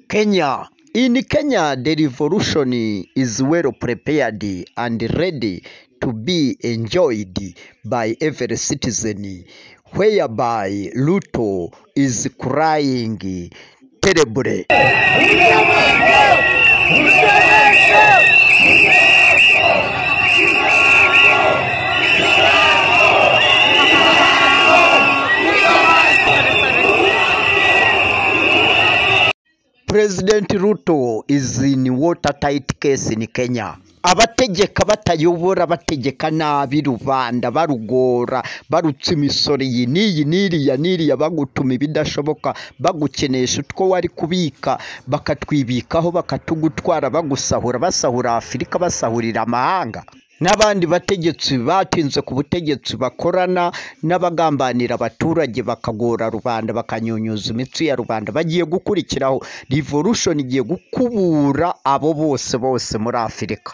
Kenya. In Kenya, the revolution is well prepared and ready to be enjoyed by every citizen, whereby Ruto is crying terribly. President Ruto is in watertight case in Kenya. Abategeka batayobora bategeka nabi rubanda barugora barutsa imisoro iyi n'iyi n'iriya n'iriya bagutuma ibidashoboka bagukenesha utwo wari kubika bakatwibikaho bakatugutwara bagusahura basahura Afurika basahurira amahanga n'abandi bategetsi batinze ku butegetsi bakorana n'abagambanira abaturage bakagora rubanda bakanyunyuza imitsi ya rubanda bagiye gukurikiraho revolution igiye gukubura abo bose bose muri afurika